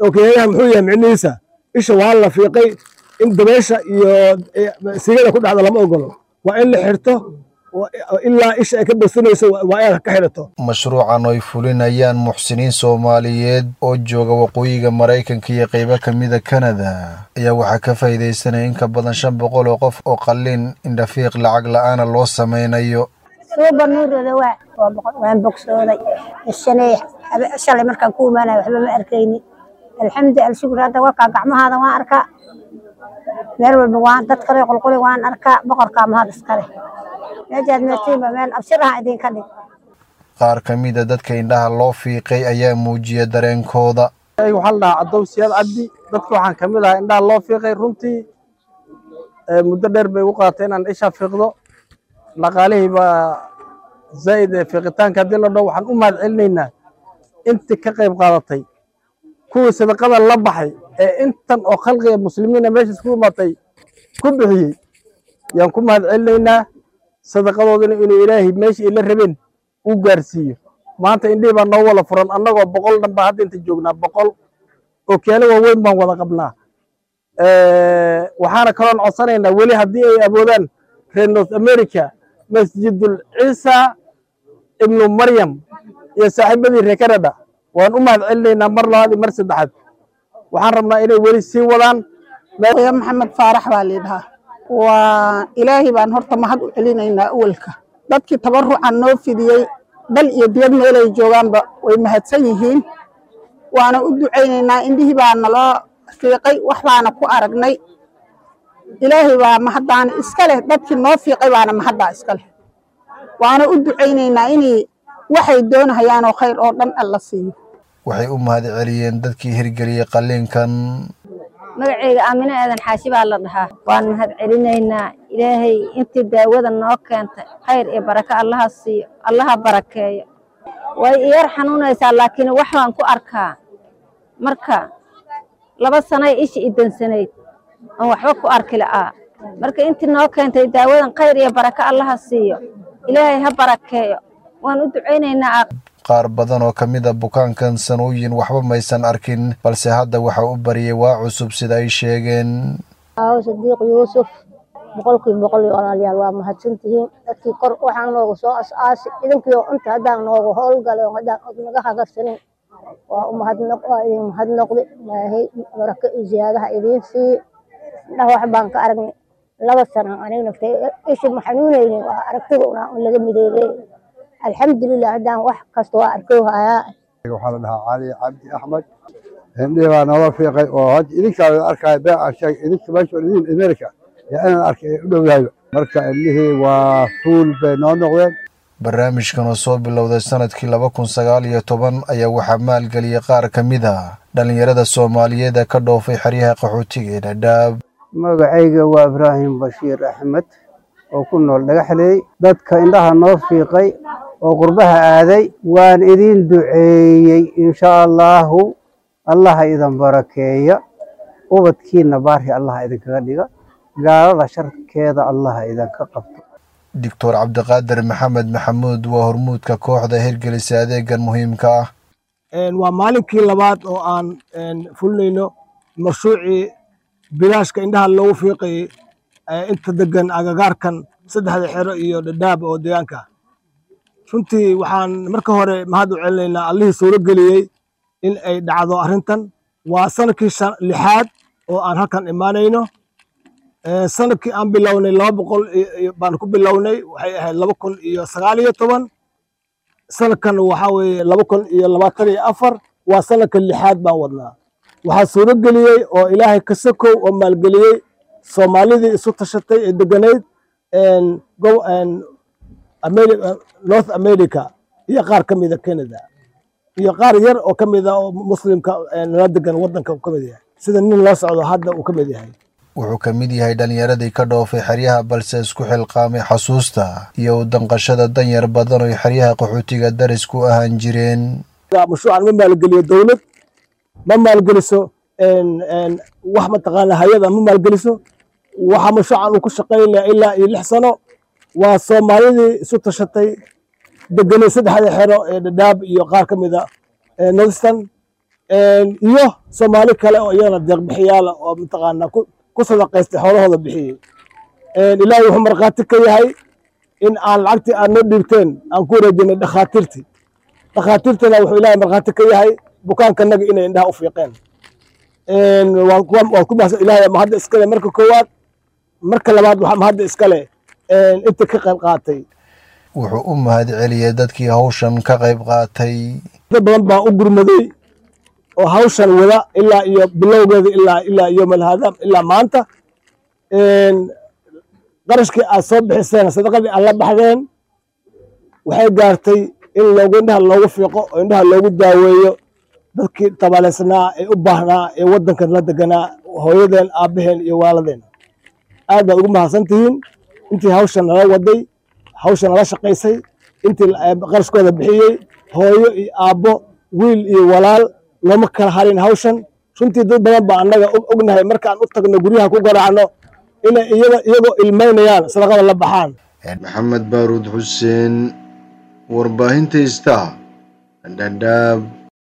okeeyaha muxuu yahay micnihiisa isha waa la fiiqay in dabeesha iyo sigada ku dhacda lama ogolo waa in la xirto ilaa isha ay ka bogsanayso waa inaad ka xidhato mashruucan ay fulinayaan muxsiniin soomaaliyeed oo jooga waqooyiga maraykanka iyo qaybo ka mida kanada ayaa waxaa ka faa'iidaysanaya in ka badan shan boqol oo qof oo qalliin indhafiiq lacag la'aana loo samaynayo suuba nuurooda waa waa boqol waan bogsooday shanay shalay markaan ku imaanaya waxba ma arkayni alxamdu alshukur hadda wakaa gacmahaada waan arkaa meel walba waan dad kale qulquli waan arkaa boqorkaa mahad iskale meejaad meertiinba meel abshiraha idinka dhig qaar ka mida dadka indhaha loo fiiqay ayaa muujiya dareenkooda waxaa la dhahaa cadow siyaad cabdi dadka waxaan ka mid ahaa indhaha loo fiiqay runtii muddo dheer bay u qaaatay inaan isha fiiqdo dhaqaalihii baa zaa'id ee fiiqitaanka haddii la dhaho waxaan u mahad celinaynaa intii ka qayb qaadatay kuwii sadaqada la baxay ee intan oo khalqiga muslimiina meesha isku imaatay ku bixiyey yaan ku mahad celinaynaa sadaqadoodina inuu ilaahay meesha ay la rabeen uu gaarsiiyo maanta indhihii baa noo wada furan annagoo boqol dhan baa hadda inta joognaa boqol ookiyaalo waaweyn baan wada qabnaa waxaana kaloon codsanaynaa weli haddii ay awoodaan reer north america masjidul ciisa ibnu maryam iyo saaxiibadii reer canada waan u mahad celinaynaa mar labaad iyo mar saddexaad waxaan rabnaa inay weli sii wadaan maxamed faarax baa liidhahaa waa ilaahay baan horta mahad u celinaynaa awalka dadkii tabarucan noo fidiyey dal iyo dibad meelay joogaanba way mahadsan yihiin waana u ducaynaynaa indhihii baa naloo fiiqay wax baana ku aragnay ilaahay baa mahaddaana iska leh dadkii noo fiiqay baana mahaddaa iska leh waana u ducaynaynaa inay waxay doonahayaanoo khayr oo dhan alla siiyo waxay u mahad celiyeen dadkii hirgeliyey qalliinkan magaceyga aamine aadan xaashi baa la dhahaa waan mahad celinaynaa ilaahay intii daawada noo keentay khayr iyo barako allaha siiyo allaha barakeeyo way iyar xanuunaysaa laakiin wax baan ku arkaa marka laba sanay ishi idansanayd aan waxba ku arki la'aa marka intii noo keentay daawadan khayr iyo barako allaha siiyo ilaahay ha barakeeyo waan u ducaynaynaa qaar badan oo ka mid a bukaankan sanooyin waxba maysan arkin balse hadda waxa u bariyay waa cusub sida ay sheegeen aawo sadiiq yuusuf boqolkiiba boqol iyo walaalayaal waa mahadsantihiin dadkii kor waxaan noogu soo as-aasi idinkii oo inta haddaan noogu howlgalay oo haddaan od naga hagarsanin waa u mahadnaq waa idin mahadnoqday ilaahay barako iyo ziyaadaha idiin siiye indhaha wax baan ka aragnay laba sano aniga naftay ishi ma xanuunaynin waa aragtida una laga mideeyey alxamdulilah haddaan wax kasta waa arkow hayaa waxaa la dhahaa cali cabdi axmed indhihii baa noola fiiqay oo hadda idinkaa la arkaayo bee aan sheegay idinka meesha idin america yaa inaan arkay ay u dhowdahay marka indhihii waa fuul bay noo noqdeen barnaamijkan oo soo bilowday sanadkii laba kun sagaal iyo toban ayaa waxaa maalgeliyey qaar ka mid a dhallinyarada soomaaliyeed ee ka dhoofay xeryaha qaxootiga ee dhadhaab magacayga waa ibraahim bashiir axmed oo ku nool dhagaxleey dadka indhaha noo fiiqay oo qurbaha aaday waan idin duceeyey insha allaahu allaha idin barakeeya ubadkiina baari allaha idinkaga dhiga gaalada sharkeeda allaha idinka qabto doctor cabdiqaadir maxamed maxamuud waa hormuudka kooxda hirgelisa adeegan muhiimka ah waa maalinkii labaad oo aan fulinayno mashruucii bilaashka indhaha loogu fiiqayey inta degan agagaarkan saddexda xero iyo dhadhaab oo deegaanka runtii waxaan marka hore mahad u celinaynaa allihii suuro geliyey in ay dhacdo arrintan waa sanadkii lixaad oo aan halkan imaanayno sanadkii aan bilownay laba boqol baan ku bilownay waxay ahayd laba kun iyo sagaal iyo toban sanadkan waxaa weeye laba kun iyo labaatan iyo afar waa sanadka lixaad baan wadnaa waxaa suuro geliyey oo ilaahay ka sokow oo maalgeliyey soomaalidii isu tashatay ee deganayd north america iyo qaar ka mida canada iyo qaar yar oo ka mida oo muslimka nala degan wadanka ka mid yahay sida nin loo socdo hadda uu ka mid yahay wuxuu ka mid yahay dhallinyaradii ka dhoofay xeryaha balse isku xilqaamay xasuusta iyo u danqashada danyar badan oo xeryaha qaxootiga daris ku ahaan jireen mashruucan ma maalgeliyo dowlad ma maalgeliso wax mataqaana hay-ada ma maalgeliso waxa mashruucan uu ku shaqaynaya ilaa iyo lix sano waa soomaalidii isu tashatay deganay saddexda xero ee dhadhaab iyo qaar ka mida northern iyo soomaali kale oo iyagana deeqbixiyaala oo mataqaanaa ku sadaqaystay xoolahooda bixiyey ilaahay wuxuu markhaati ka yahay in aan lacagtii aad noo dhiibteen aan ku wareejinay dhakhaatiirtii dhakhaatiirtana wuxuu ilaahay markhaati ka yahay bukaankanaga inay indhaha u fiiqeen waan ku mahadsan ilaahay mahadda iskale marka koowaad marka labaad waxaa mahadda iskale inta ka qayb qaatay wuxuu u mahad celiyey dadkii hawshan ka qayb qaatay dad badan baa u gurmaday oo hawshan wada ilaa iyo bilowgeeda ilaa ilaa yowmal haadaam ilaa maanta qarashkii aad soo bixiseen sadaqadii aad la baxdeen waxay gaartay in loogu indhaha loogu fiiqo oo indhaha loogu daaweeyo dadkii tabaaleysnaa ee u baahnaa ee waddankan la deganaa hooyadeen aabbaheen iyo waaladeen aad baad ugu mahadsan tihiin intii hawshan nala waday hawshan nala shaqaysay intii qarashkooda bixiyey hooyo iyo aabbo wiil iyo walaal looma kala harin hawshan runtii dad badan baa annaga ognahay markaan u tagno guryaha ku garaacno inay iyada iyagoo ilmaynayaan sadaqada la baxaan maxamed baaruud xuseen warbaahinta istaa dhadhaab